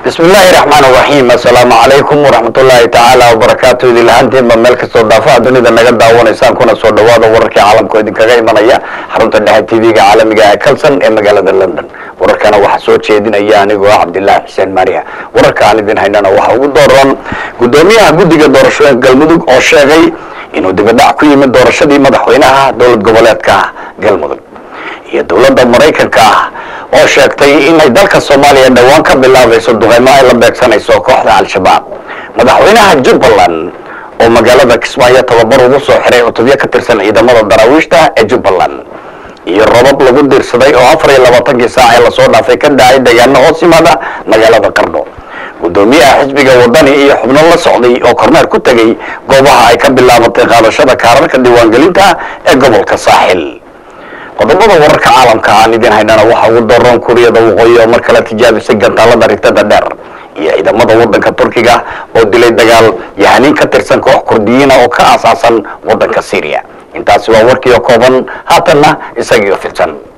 bismi illaahi raxmaan raxiim assalaamu calaykum waraxmatullaahi tacaala wabarakaatu idin lahaantiinba meel kastoo daafaha dunida naga daawanaysaan kuna soo dhawaada wararkii caalamka idinkaga imanaya xarunta dhexe tv-ga caalamiga ee kalson ee magaalada london wararkana waxaa soo jeedinaya anigoo ah cabdilaahi xuseen maariya wararka aan idin haynana waxaa ugu dooran guddoomiyaha guddiga doorashooyinka galmudug oo sheegay inuu dibadhac ku yimid doorashadii madaxweynaha dowlad goboleedka galmudug iyo dowladda maraykanka ah oo sheegtay inay dalka soomaaliya dhowaan ka bilaabayso duqeymo ay la beegsanayso kooxda al-shabaab madaxweynaha jubbaland oo magaalada kismaayo tababar ugu soo xiray cutubyo ka tirsan ciidamada daraawiishta ee jubbaland iyo robab lagu diirsaday oo afar iyo labaatankii saac ee lasoo dhaafay ka dhacay deegaano hoos yimaada magaalada qardho guddoomiyaha xisbiga wadani iyo xubno la socday oo kormeer ku tegey goobaha ay ka bilaabatay qaadashada kaararka diiwaangelinta ee gobolka saaxil qodobada wararka caalamka aan idin haynana waxaa ugu dooran kuuriyada waqooyi oo mar kale tijaabisay gantaalada rigtada dheer iyo ciidamada wadanka turkiga oo dilay dagaal yahaniin ka tirsan koox kurdiyiina oo ka aasaasan wadanka syriya intaasi waa warkiio kooban haatanna isagiio fidsan